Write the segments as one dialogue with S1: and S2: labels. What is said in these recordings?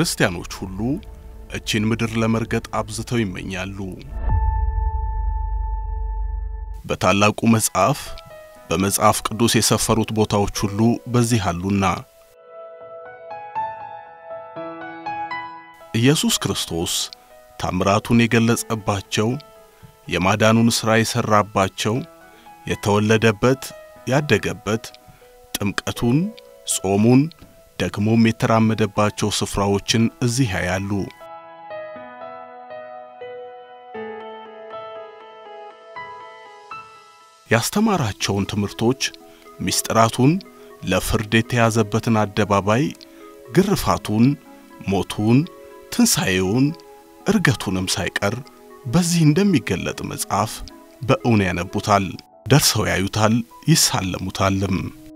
S1: ክርስቲያኖች ሁሉ እቺን ምድር ለመርገጥ አብዝተው ይመኛሉ። በታላቁ መጽሐፍ በመጽሐፍ ቅዱስ የሰፈሩት ቦታዎች ሁሉ በዚህ አሉና ኢየሱስ ክርስቶስ ታምራቱን የገለጸባቸው የማዳኑን ሥራ የሠራባቸው የተወለደበት ያደገበት ጥምቀቱን፣ ጾሙን ደግሞም የተራመደባቸው ስፍራዎችን እዚህ ያያሉ። ያስተማራቸውን ትምህርቶች፣ ምስጢራቱን፣ ለፍርድ የተያዘበትን አደባባይ፣ ግርፋቱን፣ ሞቱን፣ ትንሣኤውን፣ እርገቱንም ሳይቀር በዚህ እንደሚገለጥ መጽሐፍ በእውን ያነቡታል፣ ደርሰው ያዩታል፣ ይሳለሙታልም።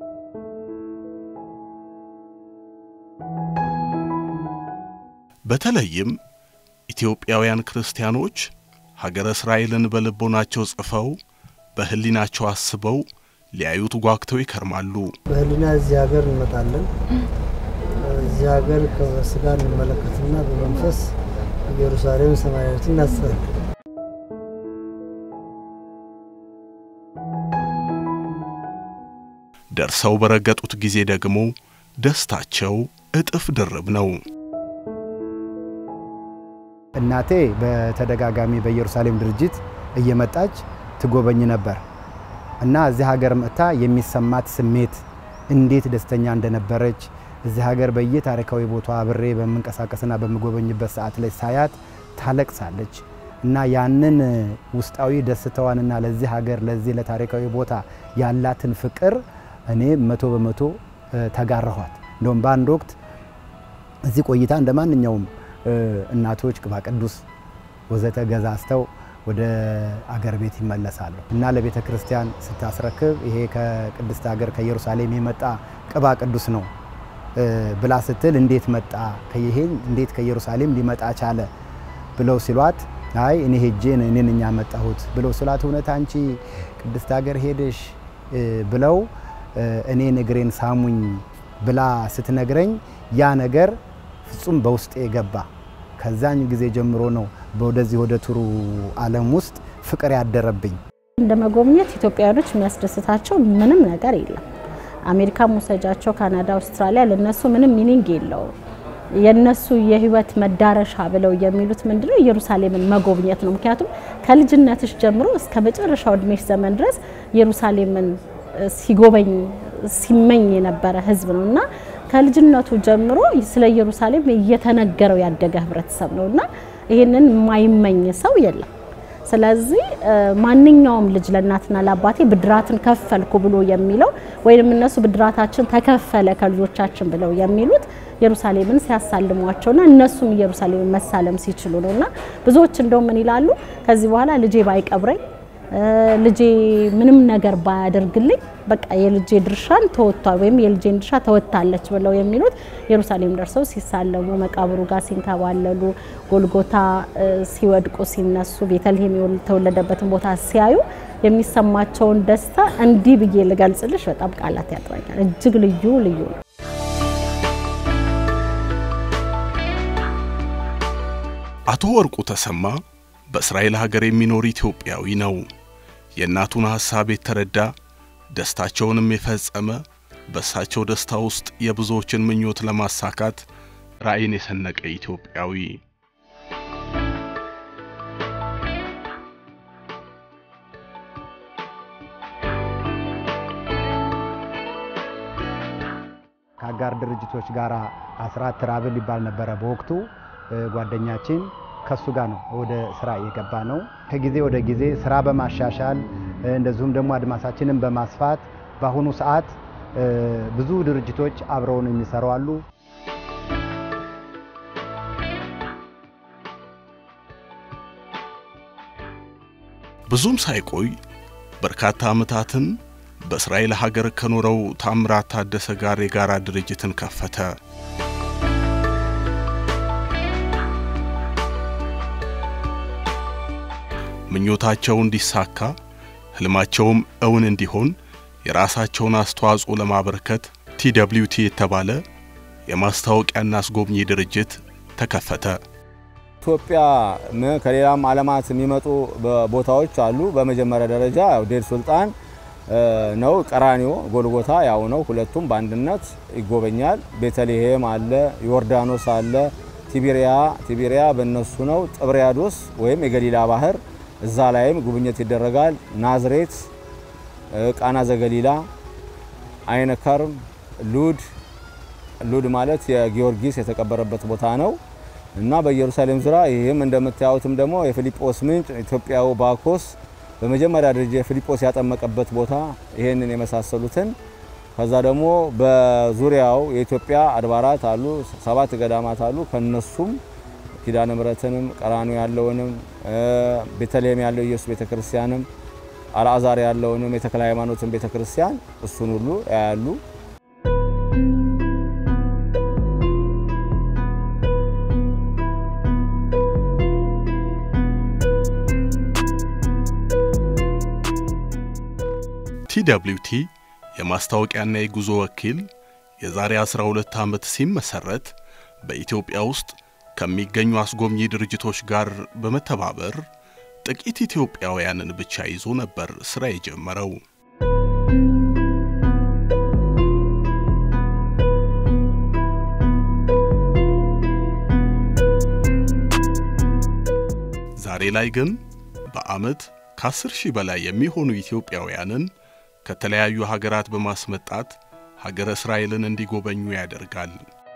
S1: በተለይም ኢትዮጵያውያን ክርስቲያኖች ሀገረ እስራኤልን በልቦናቸው ጽፈው በሕሊናቸው አስበው ሊያዩት ጓግተው ይከርማሉ።
S2: በህሊና እዚህ ሀገር እንመጣለን። እዚህ ሀገር በስጋ እንመለከትና በመንፈስ ኢየሩሳሌም ሰማያዊት እናስባለን።
S1: ደርሰው በረገጡት ጊዜ ደግሞ ደስታቸው እጥፍ ድርብ ነው።
S3: እናቴ በተደጋጋሚ በኢየሩሳሌም ድርጅት እየመጣች ትጎበኝ ነበር እና እዚህ ሀገር መጥታ የሚሰማት ስሜት እንዴት ደስተኛ እንደነበረች እዚህ ሀገር በየታሪካዊ ቦታ አብሬ በምንቀሳቀስና በምጎበኝበት ሰዓት ላይ ሳያት ታለቅሳለች እና ያንን ውስጣዊ ደስታዋንና ለዚህ ሀገር ለዚህ ለታሪካዊ ቦታ ያላትን ፍቅር እኔ መቶ በመቶ ተጋራኋት። እንደውም በአንድ ወቅት እዚህ ቆይታ እንደ ማንኛውም እናቶች ቅባ ቅዱስ ወዘተ ገዛዝተው ወደ አገር ቤት ይመለሳሉ እና ለቤተ ክርስቲያን ስታስረክብ ይሄ ከቅድስት ሀገር ከኢየሩሳሌም የመጣ ቅባ ቅዱስ ነው ብላ ስትል እንዴት መጣ ይሄ እንዴት ከኢየሩሳሌም ሊመጣ ቻለ ብለው ሲሏት አይ እኔ ሄጄ እኔ ነኝ ያመጣሁት ብለው ስላት እውነት አንቺ ቅድስት ሀገር ሄደሽ ብለው እኔን እግሬን ሳሙኝ ብላ ስትነግረኝ ያ ነገር ፍጹም በውስጤ ገባ። ከዛኝ ጊዜ ጀምሮ ነው ወደዚህ ወደ ቱሩ ዓለም ውስጥ ፍቅር ያደረብኝ።
S4: እንደ መጎብኘት ኢትዮጵያውያኖች የሚያስደስታቸው ምንም ነገር የለም። አሜሪካ መውሰጃቸው፣ ካናዳ፣ አውስትራሊያ ለነሱ ምንም ሚኒንግ የለውም። የነሱ የህይወት መዳረሻ ብለው የሚሉት ምንድነው? ኢየሩሳሌምን መጎብኘት ነው። ምክንያቱም ከልጅነትሽ ጀምሮ እስከ መጨረሻው እድሜሽ ዘመን ድረስ ኢየሩሳሌምን ሲጎበኝ ሲመኝ የነበረ ህዝብ ነው እና ከልጅነቱ ጀምሮ ስለ ኢየሩሳሌም እየተነገረው ያደገ ህብረተሰብ ነው እና ይህንን የማይመኝ ሰው የለም። ስለዚህ ማንኛውም ልጅ ለእናትና ለአባቴ ብድራትን ከፈልኩ ብሎ የሚለው ወይም እነሱ ብድራታችን ተከፈለ ከልጆቻችን ብለው የሚሉት ኢየሩሳሌምን ሲያሳልሟቸውና እነሱም ኢየሩሳሌምን መሳለም ሲችሉ ነው እና ብዙዎች እንደው ምን ይላሉ ከዚህ በኋላ ልጄ ባይቀብረኝ ልጄ ምንም ነገር ባያደርግልኝ በቃ የልጄ ድርሻን ተወጥቷል ወይም የልጄን ድርሻ ተወጥታለች ብለው የሚሉት ኢየሩሳሌም ደርሰው ሲሳለሙ፣ መቃብሩ ጋር ሲንከባለሉ፣ ጎልጎታ ሲወድቁ ሲነሱ፣ ቤተልሔም የተወለደበትን ቦታ ሲያዩ የሚሰማቸውን ደስታ እንዲህ ብዬ ልገልጽልሽ በጣም ቃላት ያጥረኛል። እጅግ ልዩ ልዩ ነው።
S1: አቶ ወርቁ ተሰማ በእስራኤል ሀገር የሚኖር ኢትዮጵያዊ ነው። የእናቱን ሐሳብ የተረዳ ደስታቸውንም የፈጸመ በእሳቸው ደስታ ውስጥ የብዙዎችን ምኞት ለማሳካት ራዕይን የሰነቀ ኢትዮጵያዊ
S3: ከአጋር ድርጅቶች ጋር አስራት ትራብል ይባል ነበረ በወቅቱ ጓደኛችን ከሱ ጋር ነው ወደ ስራ የገባ ነው። ከጊዜ ወደ ጊዜ ስራ በማሻሻል እንደዚሁም ደግሞ አድማሳችንን በማስፋት በአሁኑ ሰዓት ብዙ ድርጅቶች አብረውን የሚሰሩ አሉ።
S1: ብዙም ሳይቆይ በርካታ ዓመታትን በእስራኤል ሀገር ከኖረው ታምራት ታደሰ ጋር የጋራ ድርጅትን ከፈተ። ምኞታቸው እንዲሳካ ህልማቸውም እውን እንዲሆን የራሳቸውን አስተዋጽኦ ለማበርከት ቲደብሊውቲ የተባለ የማስታወቂያና አስጎብኚ ድርጅት ተከፈተ።
S5: ኢትዮጵያ ከሌላም ዓለማት የሚመጡ ቦታዎች አሉ። በመጀመሪያ ደረጃ ያው ዴር ሱልጣን ነው። ቀራኒዮ ጎልጎታ ያው ነው። ሁለቱም በአንድነት ይጎበኛል። ቤተልሔም አለ፣ ዮርዳኖስ አለ፣ ቲቢሪያ ቲቢሪያ በእነሱ ነው። ጥብርያዶስ ወይም የገሊላ ባህር እዛ ላይም ጉብኝት ይደረጋል። ናዝሬት፣ ቃና ዘገሊላ፣ አይነ ከርም፣ ሉድ ሉድ ማለት የጊዮርጊስ የተቀበረበት ቦታ ነው እና በኢየሩሳሌም ዙሪያ ይህም እንደምታዩትም ደግሞ የፊልጶስ ምንጭ ኢትዮጵያው ባኮስ በመጀመሪያ ደረጃ የፊልጶስ ያጠመቀበት ቦታ ይህንን የመሳሰሉትን ከዛ ደግሞ በዙሪያው የኢትዮጵያ አድባራት አሉ፣ ሰባት ገዳማት አሉ። ከነሱም ኪዳነ ምሕረትንም ቀራንዮ ያለውንም ቤተልሔም ያለው ኢየሱስ ቤተክርስቲያንም አልዓዛር ያለውንም የተክለ ሃይማኖትን ቤተክርስቲያን እሱን ሁሉ ያያሉ።
S1: ቲደብሊውቲ የማስታወቂያና የጉዞ ወኪል የዛሬ 12 ዓመት ሲመሰረት በኢትዮጵያ ውስጥ ከሚገኙ አስጎብኚ ድርጅቶች ጋር በመተባበር ጥቂት ኢትዮጵያውያንን ብቻ ይዞ ነበር ሥራ የጀመረው። ዛሬ ላይ ግን በዓመት ከ10 ሺህ በላይ የሚሆኑ ኢትዮጵያውያንን ከተለያዩ ሀገራት በማስመጣት ሀገረ እስራኤልን እንዲጎበኙ ያደርጋል።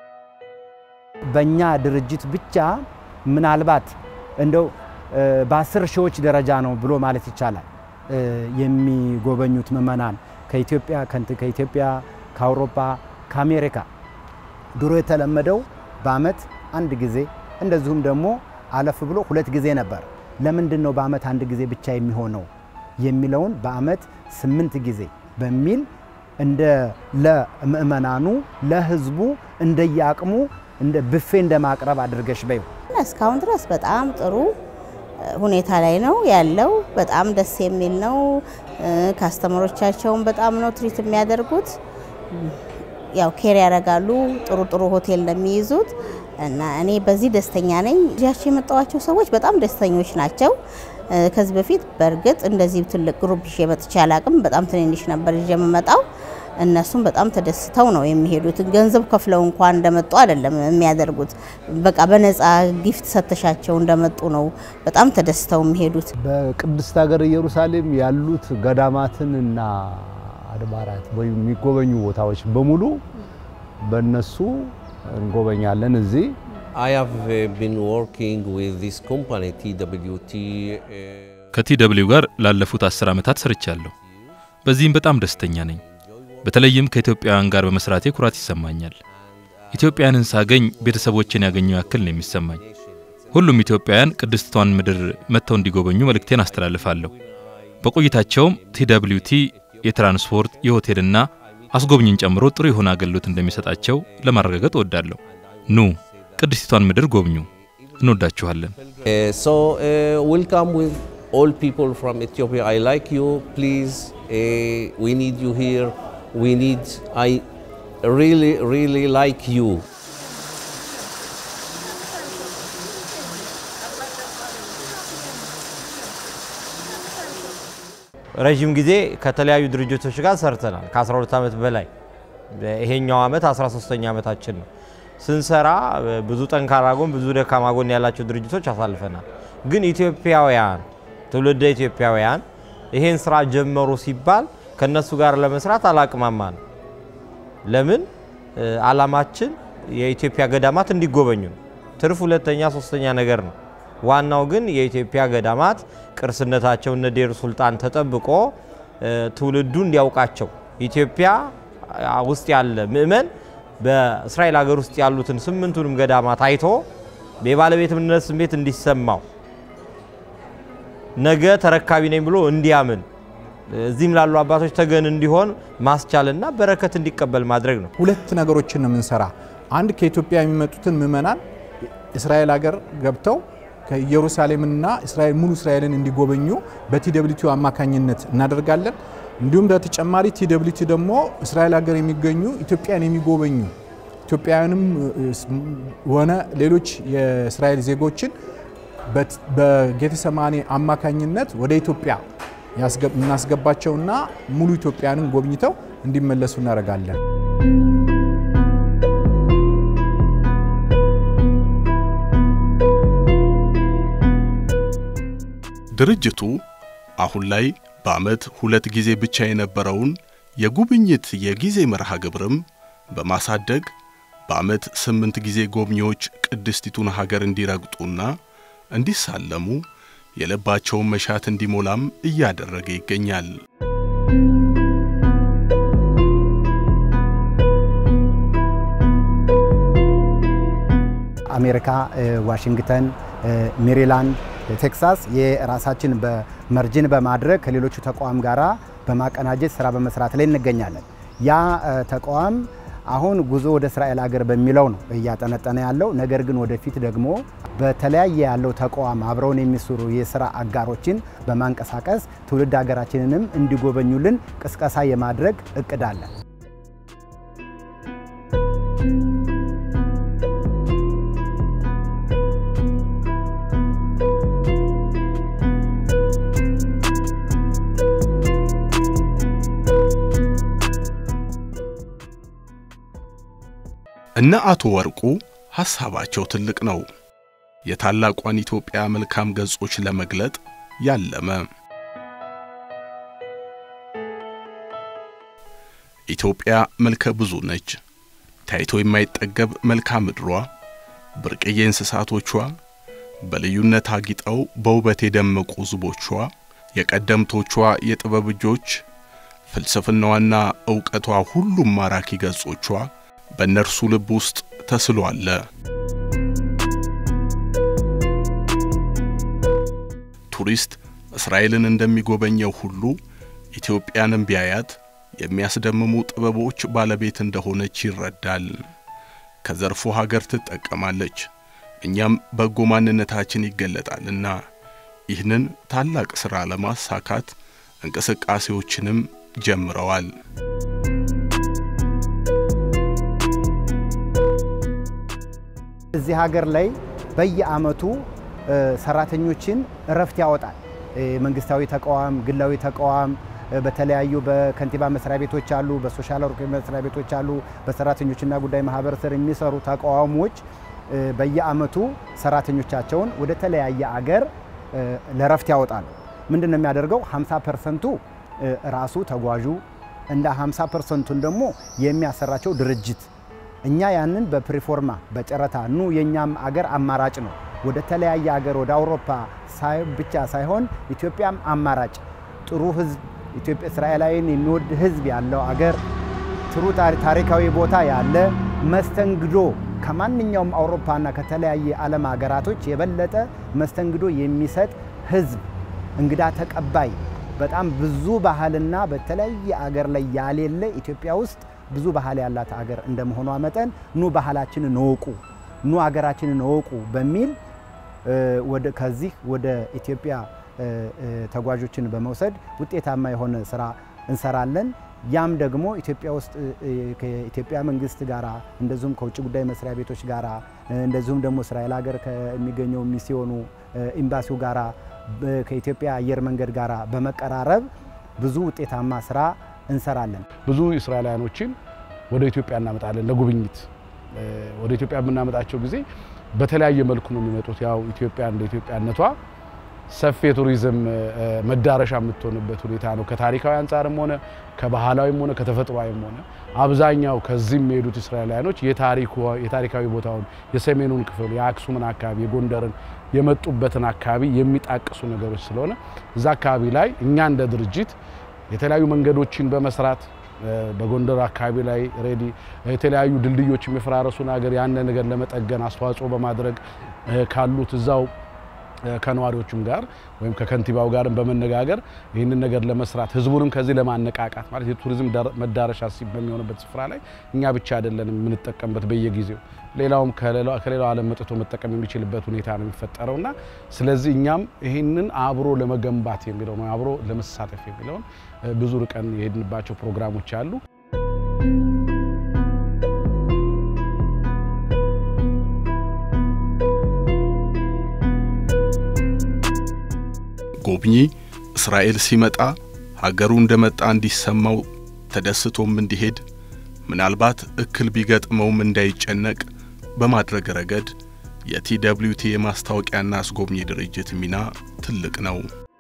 S3: በእኛ ድርጅት ብቻ ምናልባት እንደው በአስር ሺዎች ደረጃ ነው ብሎ ማለት ይቻላል የሚጎበኙት ምዕመናን ከኢትዮጵያ ከኢትዮጵያ ከአውሮፓ ከአሜሪካ ድሮ የተለመደው በአመት አንድ ጊዜ እንደዚሁም ደግሞ አለፍ ብሎ ሁለት ጊዜ ነበር። ለምንድን ነው በአመት አንድ ጊዜ ብቻ የሚሆነው የሚለውን በአመት ስምንት ጊዜ በሚል እንደ ለምእመናኑ ለህዝቡ እንደየአቅሙ እንደ ብፌ እንደ ማቅረብ አድርገሽ በይው።
S6: እስካሁን ድረስ በጣም ጥሩ ሁኔታ ላይ ነው ያለው። በጣም ደስ የሚል ነው። ካስተመሮቻቸውን በጣም ነው ትሪት የሚያደርጉት። ያው ኬር ያደርጋሉ። ጥሩ ጥሩ ሆቴል ነው የሚይዙት እና እኔ በዚህ ደስተኛ ነኝ። እዚያቸው የመጣዋቸው ሰዎች በጣም ደስተኞች ናቸው። ከዚህ በፊት በእርግጥ እንደዚህ ትልቅ ግሩፕ ይዤ መጥቼ አላቅም። በጣም ትንንሽ ነበር ይዤ የምመጣው። እነሱም በጣም ተደስተው ነው የሚሄዱት። ገንዘብ ከፍለው እንኳን እንደመጡ አይደለም የሚያደርጉት። በቃ በነፃ ጊፍት ሰተሻቸው እንደመጡ ነው በጣም ተደስተው የሚሄዱት።
S7: በቅድስት ሀገር ኢየሩሳሌም ያሉት ገዳማትን እና አድባራት ወይም የሚጎበኙ ቦታዎች በሙሉ በእነሱ እንጎበኛለን እዚህ
S8: I have uh, been working with this company TWT. Uh,
S9: ከቲደብሊው ጋር ላለፉት አስር ዓመታት ሰርቻለሁ። በዚህም በጣም ደስተኛ ነኝ። በተለይም ከኢትዮጵያውያን ጋር በመስራቴ ኩራት ይሰማኛል። ኢትዮጵያውያንን ሳገኝ ቤተሰቦችን ያገኘው ያክል ነው የሚሰማኝ። ሁሉም ኢትዮጵያውያን ቅድስቷን ምድር መጥተው እንዲጎበኙ መልእክቴን አስተላልፋለሁ። በቆይታቸውም ቲደብሊውቲ የትራንስፖርት የሆቴልና አስጎብኝን ጨምሮ ጥሩ የሆነ አገልግሎት እንደሚሰጣቸው ለማረጋገጥ እወዳለሁ። ኑ ቅድስቲቷን ምድር ጎብኙ። እንወዳችኋለን።
S8: uh, so uh, welcome with all people from Ethiopia. I like you. Please, uh, we need you here. We need. I really, really like you.
S10: ረዥም ጊዜ ከተለያዩ ድርጅቶች ጋር ሰርተናል። ከ12 ዓመት በላይ ይሄኛው ዓመት 13ኛ ዓመታችን ነው። ስንሰራ ብዙ ጠንካራ ጎን፣ ብዙ ደካማ ጎን ያላቸው ድርጅቶች አሳልፈናል። ግን ኢትዮጵያውያን ትውልደ ኢትዮጵያውያን ይሄን ስራ ጀመሩ ሲባል ከነሱ ጋር ለመስራት አላቅማማ ነው። ለምን አላማችን የኢትዮጵያ ገዳማት እንዲጎበኙ ነው። ትርፍ ሁለተኛ ሶስተኛ ነገር ነው። ዋናው ግን የኢትዮጵያ ገዳማት ቅርስነታቸው እነ ዴር ሱልጣን ተጠብቆ ትውልዱ እንዲያውቃቸው ኢትዮጵያ ውስጥ ያለ ምእመን በእስራኤል ሀገር ውስጥ ያሉትን ስምንቱንም ገዳማት አይቶ የባለቤትነት ስሜት እንዲሰማው ነገ ተረካቢ ነኝ ብሎ እንዲያምን እዚህም ላሉ አባቶች ተገን እንዲሆን ማስቻልና በረከት እንዲቀበል ማድረግ ነው።
S11: ሁለት ነገሮችን ነው የምንሰራ። አንድ ከኢትዮጵያ የሚመጡትን ምእመናን እስራኤል ሀገር ገብተው ከኢየሩሳሌምና እስራኤል ሙሉ እስራኤልን እንዲጎበኙ በቲደብሊቲ አማካኝነት እናደርጋለን። እንዲሁም በተጨማሪ ቲደብሊቲ ደግሞ እስራኤል ሀገር የሚገኙ ኢትዮጵያን የሚጎበኙ ኢትዮጵያውያንም ሆነ ሌሎች የእስራኤል ዜጎችን በጌተሰማኔ አማካኝነት ወደ ኢትዮጵያ እናስገባቸውና ሙሉ ኢትዮጵያንን ጎብኝተው እንዲመለሱ እናደርጋለን።
S1: ድርጅቱ አሁን ላይ በዓመት ሁለት ጊዜ ብቻ የነበረውን የጉብኝት የጊዜ መርሃ ግብርም በማሳደግ በዓመት ስምንት ጊዜ ጎብኚዎች ቅድስቲቱን ሀገር እንዲረግጡና እንዲሳለሙ የልባቸውን መሻት እንዲሞላም እያደረገ ይገኛል።
S3: አሜሪካ፣ ዋሽንግተን፣ ሜሪላንድ፣ ቴክሳስ የራሳችን በመርጅን በማድረግ ከሌሎቹ ተቋም ጋራ በማቀናጀት ስራ በመስራት ላይ እንገኛለን። ያ ተቋም አሁን ጉዞ ወደ እስራኤል ሀገር በሚለው ነው እያጠነጠነ ያለው። ነገር ግን ወደፊት ደግሞ በተለያየ ያለው ተቋም አብረውን የሚሰሩ የስራ አጋሮችን በማንቀሳቀስ ትውልድ ሀገራችንንም እንዲጎበኙልን ቅስቀሳ የማድረግ እቅድ አለን።
S1: እነ አቶ ወርቁ ሐሳባቸው ትልቅ ነው። የታላቋን ኢትዮጵያ መልካም ገጾች ለመግለጥ ያለመ ኢትዮጵያ መልከ ብዙ ነች። ታይቶ የማይጠገብ መልክዓ ምድሯ፣ ብርቅዬ እንስሳቶቿ፣ በልዩነት አጊጠው በውበት የደመቁ ሕዝቦቿ፣ የቀደምቶቿ የጥበብ እጆች፣ ፍልስፍናዋና ዕውቀቷ ሁሉም ማራኪ ገጾቿ በእነርሱ ልብ ውስጥ ተስሎ አለ። ቱሪስት እስራኤልን እንደሚጎበኘው ሁሉ ኢትዮጵያንም ቢያያት የሚያስደምሙ ጥበቦች ባለቤት እንደሆነች ይረዳል። ከዘርፉ ሀገር ትጠቀማለች፣ እኛም በጎ ማንነታችን ይገለጣልና ይህንን ታላቅ ሥራ ለማሳካት እንቅስቃሴዎችንም ጀምረዋል።
S3: እዚህ ሀገር ላይ በየአመቱ ሰራተኞችን እረፍት ያወጣል። መንግስታዊ ተቋም፣ ግላዊ ተቋም፣ በተለያዩ በከንቲባ መስሪያ ቤቶች አሉ፣ በሶሻል ወርክ መስሪያ ቤቶች አሉ፣ በሰራተኞችና ጉዳይ ማህበር ስር የሚሰሩ ተቋሞች በየአመቱ ሰራተኞቻቸውን ወደ ተለያየ አገር ለእረፍት ያወጣሉ። ምንድን ነው የሚያደርገው? 50 ፐርሰንቱ ራሱ ተጓዡ እንደ 50 ፐርሰንቱን ደግሞ የሚያሰራቸው ድርጅት እኛ ያንን በፕሪፎርማ በጨረታ ኑ የኛም አገር አማራጭ ነው። ወደ ተለያየ አገር ወደ አውሮፓ ብቻ ሳይሆን ኢትዮጵያም አማራጭ ጥሩ ህዝብ ኢትዮጵያ እስራኤላዊን የሚወድ ህዝብ ያለው አገር ጥሩ ታሪካዊ ቦታ ያለ መስተንግዶ ከማንኛውም አውሮፓና ከተለያየ ዓለም ሀገራቶች የበለጠ መስተንግዶ የሚሰጥ ህዝብ እንግዳ ተቀባይ በጣም ብዙ ባህልና በተለያየ አገር ላይ ያሌለ ኢትዮጵያ ውስጥ ብዙ ባህል ያላት ሀገር እንደመሆኗ መጠን ኑ ባህላችንን እወቁ፣ ኑ ሀገራችንን እወቁ በሚል ወደ ከዚህ ወደ ኢትዮጵያ ተጓዦችን በመውሰድ ውጤታማ የሆነ ስራ እንሰራለን። ያም ደግሞ ኢትዮጵያ ውስጥ ከኢትዮጵያ መንግስት ጋራ እንደዚሁም ከውጭ ጉዳይ መስሪያ ቤቶች ጋራ እንደዚሁም ደግሞ እስራኤል ሀገር ከሚገኘው ሚስዮኑ ኤምባሲው ጋራ ከኢትዮጵያ አየር መንገድ ጋራ በመቀራረብ ብዙ ውጤታማ ስራ እንሰራለን።
S12: ብዙ እስራኤላውያኖችን ወደ ኢትዮጵያ እናመጣለን ለጉብኝት። ወደ ኢትዮጵያ የምናመጣቸው ጊዜ በተለያየ መልኩ ነው የሚመጡት። ያው ኢትዮጵያ እንደ ኢትዮጵያነቷ ሰፊ የቱሪዝም መዳረሻ የምትሆንበት ሁኔታ ነው። ከታሪካዊ አንጻርም ሆነ ከባህላዊም ሆነ ከተፈጥሯዊም ሆነ አብዛኛው ከዚህ የሚሄዱት እስራኤላውያኖች የታሪካዊ ቦታውን የሰሜኑን ክፍል የአክሱምን አካባቢ የጎንደርን የመጡበትን አካባቢ የሚጣቅሱ ነገሮች ስለሆነ እዛ አካባቢ ላይ እኛ እንደ ድርጅት የተለያዩ መንገዶችን በመስራት በጎንደር አካባቢ ላይ ሬዲ የተለያዩ ድልድዮች የሚፈራረሱ ነገር ያንን ነገር ለመጠገን አስተዋጽኦ በማድረግ ካሉት እዛው ከነዋሪዎቹም ጋር ወይም ከከንቲባው ጋርም በመነጋገር ይህንን ነገር ለመስራት ህዝቡንም ከዚህ ለማነቃቃት ማለት የቱሪዝም መዳረሻ በሚሆንበት ስፍራ ላይ እኛ ብቻ አይደለንም የምንጠቀምበት በየጊዜው ሌላውም ከሌላው ዓለም መጥቶ መጠቀም የሚችልበት ሁኔታ ነው የሚፈጠረው እና ስለዚህ እኛም ይህንን አብሮ ለመገንባት የሚለው ነው አብሮ ለመሳተፍ የሚለውን ብዙ ርቀን የሄድንባቸው ፕሮግራሞች አሉ።
S1: ጎብኚ እስራኤል ሲመጣ ሀገሩ እንደመጣ እንዲሰማው ተደስቶም እንዲሄድ ምናልባት እክል ቢገጥመውም እንዳይጨነቅ በማድረግ ረገድ የቲደብሊውቲ የማስታወቂያና አስጎብኚ ድርጅት ሚና ትልቅ ነው።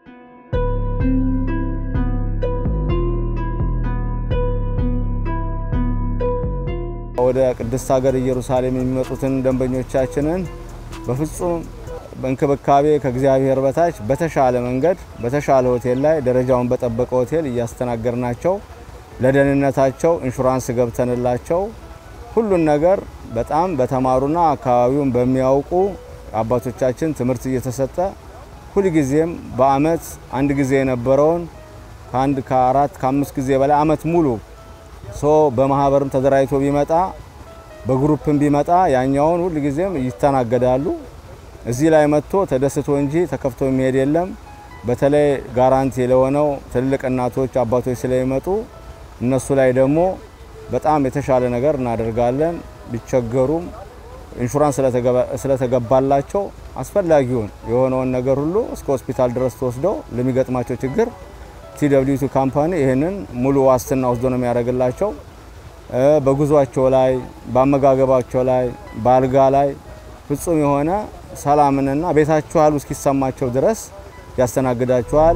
S5: ወደ ቅድስት ሀገር ኢየሩሳሌም የሚመጡትን ደንበኞቻችንን በፍጹም በእንክብካቤ ከእግዚአብሔር በታች በተሻለ መንገድ በተሻለ ሆቴል ላይ ደረጃውን በጠበቀ ሆቴል እያስተናገርናቸው ለደህንነታቸው ኢንሹራንስ ገብተንላቸው ሁሉን ነገር በጣም በተማሩና አካባቢውን በሚያውቁ አባቶቻችን ትምህርት እየተሰጠ ሁልጊዜም በአመት አንድ ጊዜ የነበረውን ከአንድ ከአራት ከአምስት ጊዜ በላይ አመት ሙሉ ሶ በማህበርም ተደራጅቶ ቢመጣ በግሩፕም ቢመጣ ያኛውን ሁልጊዜም ይስተናገዳሉ። እዚህ ላይ መጥቶ ተደስቶ እንጂ ተከፍቶ የሚሄድ የለም። በተለይ ጋራንቲ ለሆነው ትልልቅ እናቶች አባቶች ስለሚመጡ እነሱ ላይ ደግሞ በጣም የተሻለ ነገር እናደርጋለን። ቢቸገሩም ኢንሹራንስ ስለተገባላቸው አስፈላጊውን የሆነውን ነገር ሁሉ እስከ ሆስፒታል ድረስ ተወስደው ለሚገጥማቸው ችግር ቲደብሊውቲ ካምፓኒ ይህንን ሙሉ ዋስትና ወስዶ ነው የሚያደርግላቸው። በጉዟቸው ላይ፣ በአመጋገባቸው ላይ፣ በአልጋ ላይ ፍጹም የሆነ ሰላምንና ቤታችሁ ያሉ እስኪሰማቸው ድረስ ያስተናግዳቸዋል።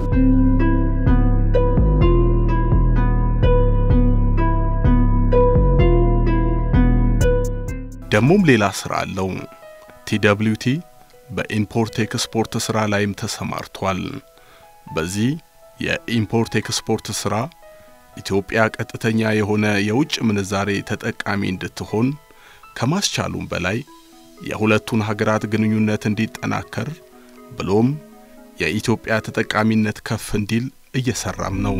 S1: ደሞም ሌላ ስራ አለው። ቲደብሊውቲ በኢምፖርት ኤክስፖርት ስራ ላይም ተሰማርቷል። በዚህ የኢምፖርት ኤክስፖርት ስራ ኢትዮጵያ ቀጥተኛ የሆነ የውጭ ምንዛሬ ተጠቃሚ እንድትሆን ከማስቻሉም በላይ የሁለቱን ሀገራት ግንኙነት እንዲጠናከር ብሎም የኢትዮጵያ ተጠቃሚነት ከፍ እንዲል እየሰራም ነው።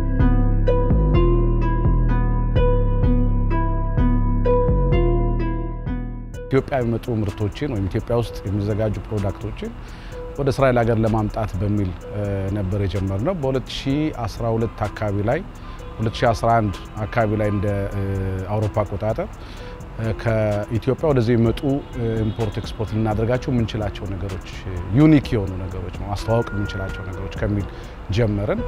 S12: ኢትዮጵያ የሚመጡ ምርቶችን ወይም ኢትዮጵያ ውስጥ የሚዘጋጁ ፕሮዳክቶችን ወደ እስራኤል ሀገር ለማምጣት በሚል ነበር የጀመርነው። በ2012 አካባቢ ላይ 2011 አካባቢ ላይ እንደ አውሮፓ አቆጣጠር ከኢትዮጵያ ወደዚህ የሚመጡ ኢምፖርት ኤክስፖርት ልናደርጋቸው የምንችላቸው ነገሮች ዩኒክ የሆኑ ነገሮች ነው ማስተዋወቅ የምንችላቸው ነገሮች ከሚል ጀመርን።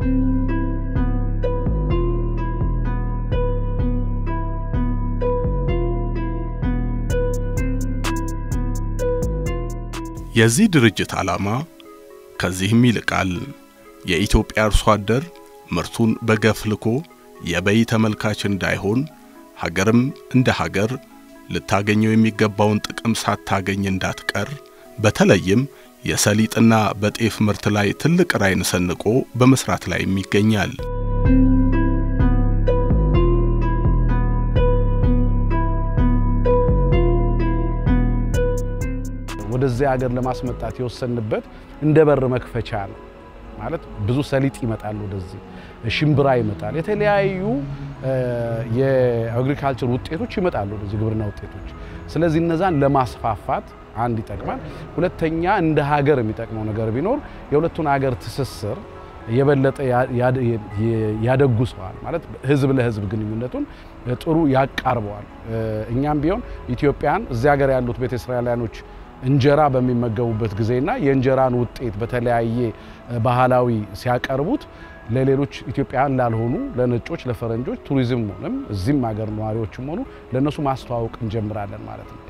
S1: የዚህ ድርጅት ዓላማ ከዚህም ይልቃል። የኢትዮጵያ አርሶ አደር ምርቱን በገፍ ልኮ የበይ ተመልካች እንዳይሆን ሀገርም እንደ ሀገር ልታገኘው የሚገባውን ጥቅም ሳታገኝ እንዳትቀር በተለይም የሰሊጥና በጤፍ ምርት ላይ ትልቅ ራዕይን ሰንቆ በመስራት ላይ ይገኛል።
S12: ወደዚህ ሀገር ለማስመጣት የወሰንበት እንደ በር መክፈቻ ነው። ማለት ብዙ ሰሊጥ ይመጣል፣ ወደዚህ ሽምብራ ይመጣል፣ የተለያዩ የአግሪካልቸር ውጤቶች ይመጣሉ፣ ወደዚህ ግብርና ውጤቶች። ስለዚህ እነዛን ለማስፋፋት አንድ ይጠቅማል። ሁለተኛ እንደ ሀገር የሚጠቅመው ነገር ቢኖር የሁለቱን ሀገር ትስስር የበለጠ ያደጉሰዋል። ማለት ህዝብ ለህዝብ ግንኙነቱን ጥሩ ያቃርበዋል። እኛም ቢሆን ኢትዮጵያን እዚህ ሀገር ያሉት ቤተ እስራኤላውያኖች እንጀራ በሚመገቡበት ጊዜና የእንጀራን ውጤት በተለያየ ባህላዊ ሲያቀርቡት ለሌሎች ኢትዮጵያውያን ላልሆኑ ለነጮች፣ ለፈረንጆች ቱሪዝም ሆነም እዚህም ሀገር ነዋሪዎችም ሆኑ ለእነሱ ማስተዋወቅ እንጀምራለን ማለት ነው።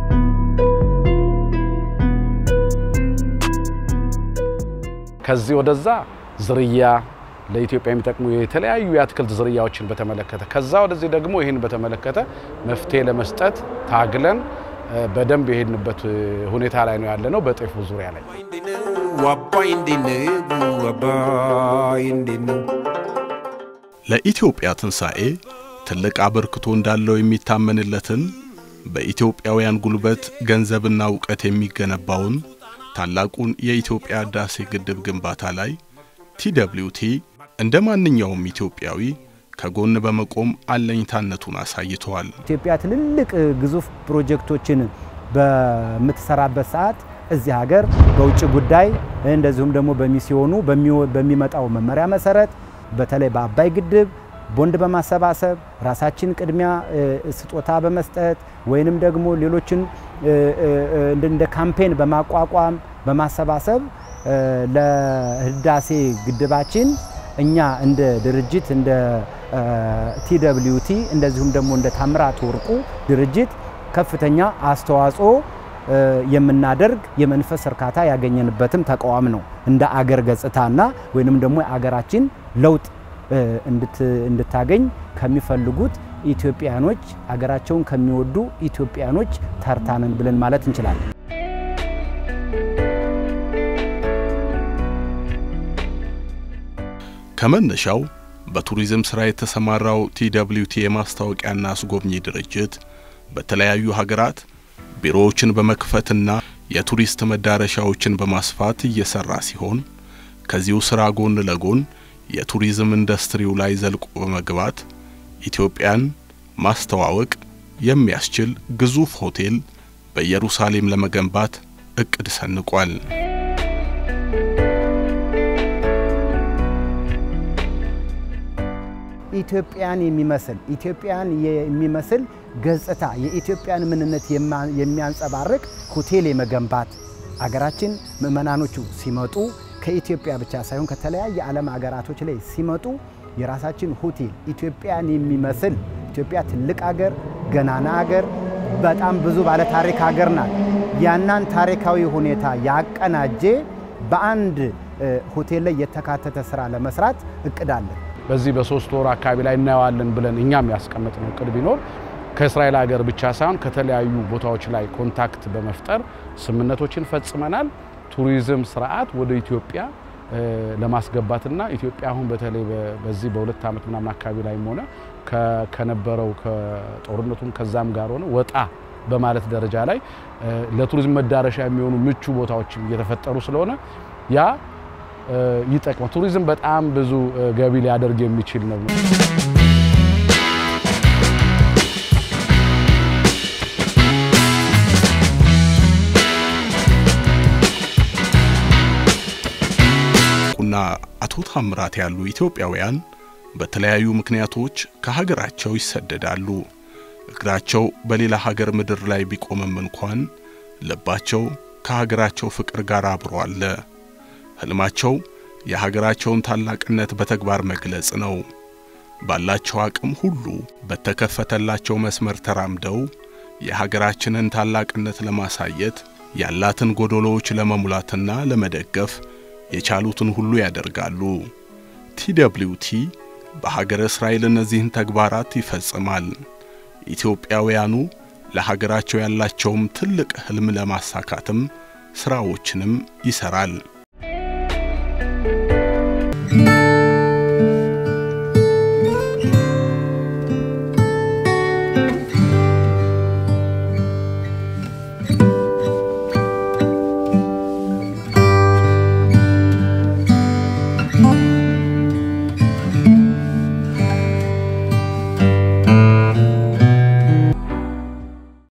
S12: ከዚህ ወደዛ ዝርያ ለኢትዮጵያ የሚጠቅሙ የተለያዩ የአትክልት ዝርያዎችን በተመለከተ ከዛ ወደዚህ ደግሞ ይህን በተመለከተ መፍትሄ ለመስጠት ታግለን በደንብ የሄድንበት ሁኔታ ላይ ነው ያለነው። በጤፉ ዙሪያ ላይ
S1: ለኢትዮጵያ ትንሣኤ ትልቅ አበርክቶ እንዳለው የሚታመንለትን በኢትዮጵያውያን ጉልበት ገንዘብና እውቀት የሚገነባውን ታላቁን የኢትዮጵያ ህዳሴ ግድብ ግንባታ ላይ ቲደብሊውቲ እንደ ማንኛውም ኢትዮጵያዊ ከጎን በመቆም አለኝታነቱን አሳይተዋል።
S3: ኢትዮጵያ ትልልቅ ግዙፍ ፕሮጀክቶችን በምትሰራበት ሰዓት እዚህ ሀገር በውጭ ጉዳይ እንደዚሁም ደግሞ በሚስዮኑ በሚመጣው መመሪያ መሰረት በተለይ በአባይ ግድብ ቦንድ በማሰባሰብ ራሳችን ቅድሚያ ስጦታ በመስጠት ወይንም ደግሞ ሌሎችን እንደ ካምፔን በማቋቋም በማሰባሰብ ለህዳሴ ግድባችን እኛ እንደ ድርጅት እንደ ቲደብሊዩቲ እንደዚሁም ደግሞ እንደ ታምራት ወርቁ ድርጅት ከፍተኛ አስተዋጽኦ የምናደርግ የመንፈስ እርካታ ያገኘንበትም ተቋም ነው። እንደ አገር ገጽታና ወይንም ደግሞ የአገራችን ለውጥ እንድታገኝ ከሚፈልጉት ኢትዮጵያኖች አገራቸውን ከሚወዱ ኢትዮጵያኖች ተርታንን ብለን ማለት እንችላለን።
S1: ከመነሻው በቱሪዝም ስራ የተሰማራው ቲደብሊዩቲ የማስታወቂያና አስጎብኚ ድርጅት በተለያዩ ሀገራት ቢሮዎችን በመክፈትና የቱሪስት መዳረሻዎችን በማስፋት እየሰራ ሲሆን ከዚሁ ስራ ጎን ለጎን የቱሪዝም ኢንዱስትሪው ላይ ዘልቆ በመግባት ኢትዮጵያን ማስተዋወቅ የሚያስችል ግዙፍ ሆቴል በኢየሩሳሌም ለመገንባት እቅድ ሰንቋል።
S3: ኢትዮጵያን የሚመስል ኢትዮጵያን የሚመስል ገጽታ የኢትዮጵያን ምንነት የሚያንጸባርቅ ሆቴል የመገንባት አገራችን ምዕመናኖቹ ሲመጡ ከኢትዮጵያ ብቻ ሳይሆን ከተለያየ ዓለም ሀገራቶች ላይ ሲመጡ የራሳችን ሆቴል ኢትዮጵያን የሚመስል ኢትዮጵያ ትልቅ አገር፣ ገናና አገር፣ በጣም ብዙ ባለ ታሪክ ሀገር ናት። ያናን ታሪካዊ ሁኔታ ያቀናጀ በአንድ ሆቴል ላይ የተካተተ ስራ ለመስራት እቅድ አለን።
S12: በዚህ በሶስት ወር አካባቢ ላይ እናየዋለን ብለን እኛም ያስቀመጥነው እቅድ ቢኖር ከእስራኤል ሀገር ብቻ ሳይሆን ከተለያዩ ቦታዎች ላይ ኮንታክት በመፍጠር ስምምነቶችን ፈጽመናል። ቱሪዝም ስርዓት ወደ ኢትዮጵያ ለማስገባትና ኢትዮጵያ አሁን በተለይ በዚህ በሁለት ዓመት ምናምን አካባቢ ላይም ሆነ ከነበረው ከጦርነቱም ከዛም ጋር ሆነ ወጣ በማለት ደረጃ ላይ ለቱሪዝም መዳረሻ የሚሆኑ ምቹ ቦታዎች እየተፈጠሩ ስለሆነ ያ ይጠቅማል። ቱሪዝም በጣም ብዙ ገቢ ሊያደርግ የሚችል ነው።
S1: ና አቶ ታምራት ያሉ ኢትዮጵያውያን በተለያዩ ምክንያቶች ከሀገራቸው ይሰደዳሉ። እግራቸው በሌላ ሀገር ምድር ላይ ቢቆምም እንኳን ልባቸው ከሀገራቸው ፍቅር ጋር አብሮ አለ። ህልማቸው የሀገራቸውን ታላቅነት በተግባር መግለጽ ነው። ባላቸው አቅም ሁሉ በተከፈተላቸው መስመር ተራምደው የሀገራችንን ታላቅነት ለማሳየት ያላትን ጎዶሎዎች ለመሙላትና ለመደገፍ የቻሉትን ሁሉ ያደርጋሉ። ቲደብሊውቲ በሀገረ እስራኤል እነዚህን ተግባራት ይፈጽማል። ኢትዮጵያውያኑ ለሀገራቸው ያላቸውም ትልቅ ህልም ለማሳካትም ስራዎችንም ይሰራል።